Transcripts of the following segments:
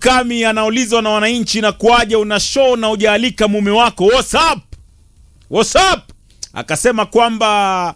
Mkami anaulizwa na wananchi, na kuaja una show na ujaalika mume wako, what's up? What's up? Akasema kwamba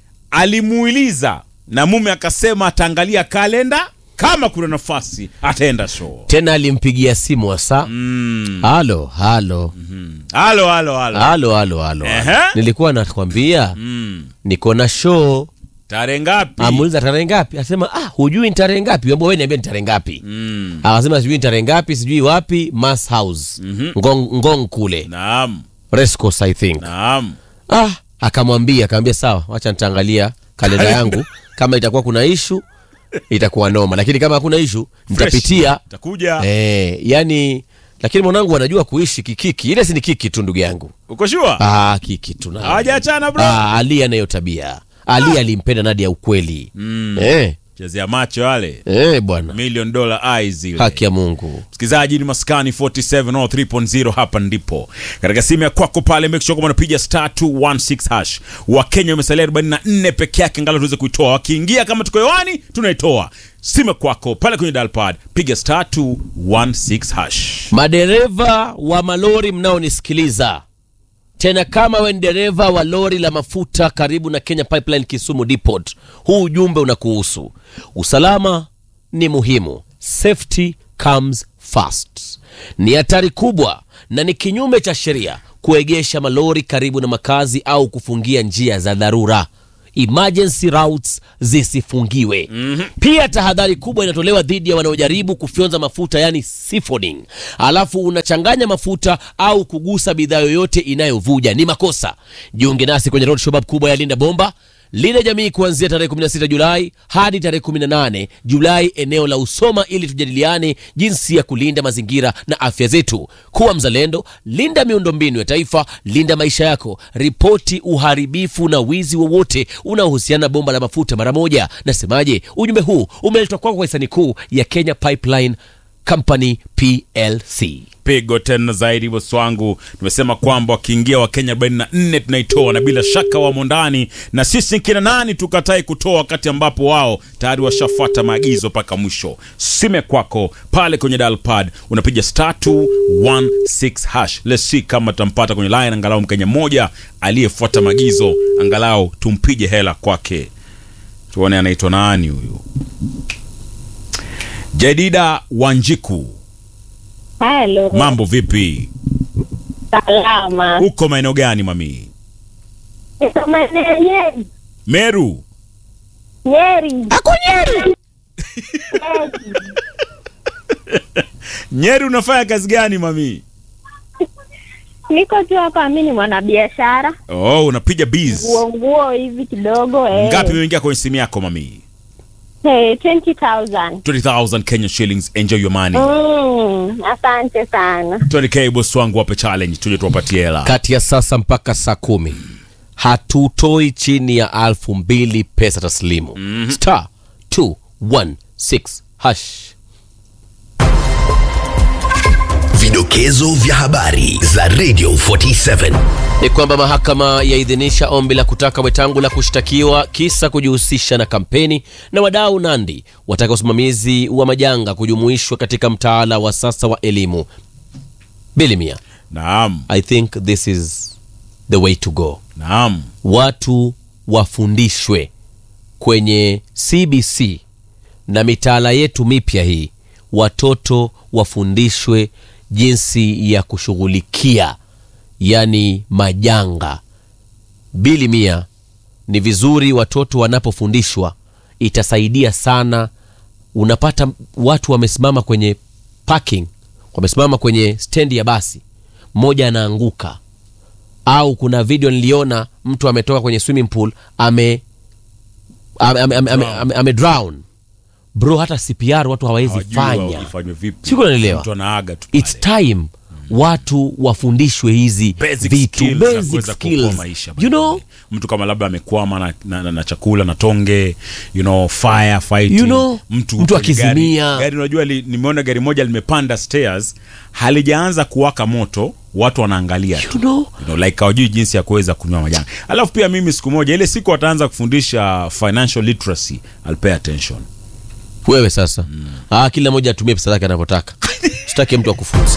alimuuliza na mume akasema ataangalia kalenda, kama kuna nafasi ataenda show. tena alimpigia simu hasa halo halo Halo, halo, halo. halo halo halo Ehe. nilikuwa nakwambia Mm. niko na show Tarehe ngapi? amuuliza tarehe ngapi asema ah hujui ni tarehe ngapi ambao wewe niambia ni tarehe ngapi Mm. akasema sijui ni tarehe ngapi sijui wapi mass house ngong, ngong kule Naam, rescos i think naam. ah akamwambia akamwambia sawa wacha nitaangalia kalenda yangu kama itakuwa kuna ishu itakuwa noma lakini kama hakuna ishu nitapitia Takuja. eh, yani lakini mwanangu anajua kuishi kikiki ile si ni kiki tu ndugu yangu Uko sure? ah, kiki tu na Hawajaachana bro. ah, ali anayo tabia ali alimpenda Nadia ukweli Mm. eh, Chezea macho wale. eh, bwana Million dollar eyes zile. haki ya Mungu msikilizaji ni maskani 47 au 3.0 hapa ndipo katika simu ya kwako pale make sure kama unapiga star 216 hash wakenya wamesalia 44 peke yake ngalo tuweze kuitoa wakiingia kama tuko hewani tunaitoa simu ya kwako pale kwenye dalpad piga star 216 hash madereva wa malori mnaonisikiliza tena kama we ni dereva wa lori la mafuta karibu na kenya pipeline kisumu depot huu ujumbe unakuhusu usalama ni muhimu safety comes first ni hatari kubwa na ni kinyume cha sheria kuegesha malori karibu na makazi au kufungia njia za dharura emergency routes zisifungiwe mm-hmm. pia tahadhari kubwa inatolewa dhidi ya wanaojaribu kufyonza mafuta yani siphoning alafu unachanganya mafuta au kugusa bidhaa yoyote inayovuja ni makosa jiunge nasi kwenye road showbab kubwa ya linda bomba linda jamii kuanzia tarehe 16 julai hadi tarehe 18 julai eneo la usoma ili tujadiliane jinsi ya kulinda mazingira na afya zetu kuwa mzalendo linda miundombinu ya taifa linda maisha yako ripoti uharibifu na wizi wowote unaohusiana na bomba la mafuta mara moja nasemaje ujumbe huu umeletwa kwako kwa hisani kuu ya kenya pipeline company plc pigo tena zaidi bosi wangu tumesema kwamba wakiingia wakenya 44 tunaitoa na bila shaka wamo ndani na sisi kina nani tukatai kutoa wakati ambapo wao tayari washafuata maagizo mpaka mwisho sime kwako pale kwenye dalpad unapiga star 216 hash let's see kama tutampata kwenye line angalau mkenya mmoja aliyefuata maagizo angalau tumpige hela kwake tuone anaitwa nani huyu jedida wanjiku Halo. mambo vipi Salama. uko maeneo gani mami Niko maeneo ya Nyeri. meru Nyeri. ako nyeri Nyeri. nyeri unafanya kazi gani mami Niko tu hapa, mi ni mwanabiashara, oh unapiga biz nguo nguo hivi kidogo eh. ngapi imeingia kwenye simu yako mami Eh, 20,000. 20000 kenya shillings enjoy your money Mm, asante sana. 20k boss wangu wape challenge tuje tuwapatie hela kati ya sasa mpaka saa kumi hatutoi chini ya alfu mbili pesa taslimu mm-hmm. star 216 hash Vidokezo vya habari za Radio 47. ni kwamba mahakama yaidhinisha ombi la kutaka Wetangula kushtakiwa kisa kujihusisha na kampeni, na wadau Nandi wataka usimamizi wa majanga kujumuishwa katika mtaala wa sasa wa elimu. Bilimia, naam I think this is the way to go. naam Watu wafundishwe kwenye CBC na mitaala yetu mipya hii, watoto wafundishwe jinsi ya kushughulikia yani majanga. Bili mia, ni vizuri watoto wanapofundishwa, itasaidia sana. Unapata watu wamesimama kwenye parking, wamesimama kwenye stendi ya basi, mmoja anaanguka, au kuna video niliona mtu ametoka kwenye swimming pool ame ame, ame, ame, ame, ame, ame drown bro, hata CPR watu hawawezi Hawajui fanya. ifanywe vipi Siko naelewa. mtu anaaga tu It's pale. time watu wafundishwe hizi Basic vitu skills za basic kuweza kuokoa skills maisha you know mtu kama labda amekwama na, na, na, na chakula na tonge you know fire fighting You know, mtu, mtu kwenye gari- akizimia. gari unajua li, nimeona gari moja limepanda stairs halijaanza kuwaka moto watu wanaangalia tu you know you know, like hawajui jinsi ya kuweza kunywa majanga alafu pia mimi siku moja ile siku wataanza kufundisha financial literacy I'll pay attention wewe sasa ah, kila mmoja atumie pesa zake anavyotaka sitaki mtu akufunza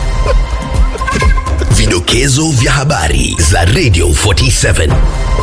Vidokezo vya habari za Radio 47.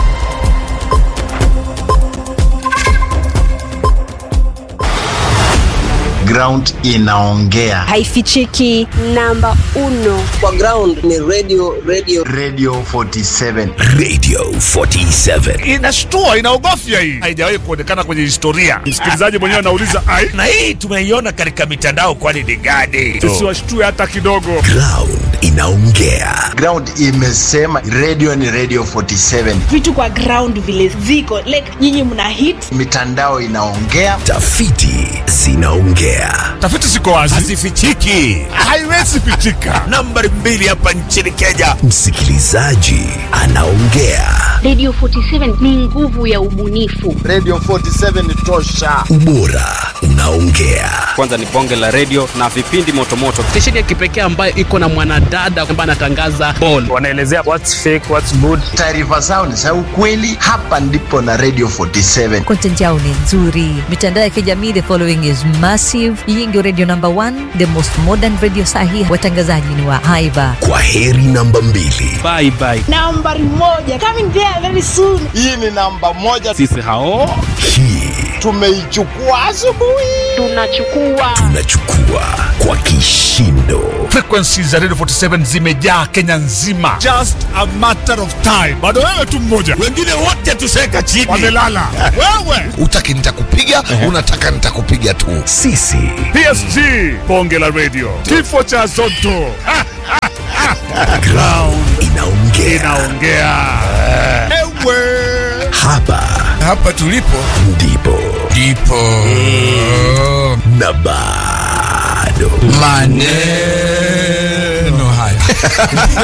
ground inaongea haifichiki namba uno kwa ground ni radio radio radio 47 Radio 47. inashtua inaogofya hii haijawahi kuonekana kwenye historia msikilizaji mwenyewe anauliza ai na hii tumeiona katika mitandao kwani ni gani tusiwashtue hata kidogo Ground inaongea. ground imesema radio ni radio 47 vitu kwa ground vile ziko like nyinyi mna hit mitandao inaongea Tafiti zinaongea. tafiti ziko wazi hazifichiki haiwezi pichika nambari mbili hapa nchini kenya Msikilizaji anaongea. Radio 47 ni nguvu ya ubunifu. radio 47 ni tosha Ubora unaongea. kwanza ni bonge la redio na vipindi motomoto stesheni ya kipekee ambayo iko na mwanadada ambaye anatangaza ball wanaelezea what's fake what's good taarifa zao ni za ukweli hapa ndipo na radio 47 content yao ni nzuri mitandao ya kijamii the following is massive hii ndio radio number one the most modern radio sahi watangazaji ni wa haiba Kwa heri namba mbili. bye bye nambari moja coming there very soon hii ni namba moja sisi hao Hii tumeichukua asubuhi Tunachukua tunachukua kwa kishindo. frequencies za radio 47 zimejaa kenya nzima just a matter of time bado wewe tu mmoja wengine wote tuseka chini wamelala wewe utaki nitakupiga unataka nitakupiga tu Sisi psg bonge la radio kifo cha zoto Ha, ha, ha. ground inaongea. inaongea ewe Hapa hapa tulipo ndipo ndipo na bado maneno haya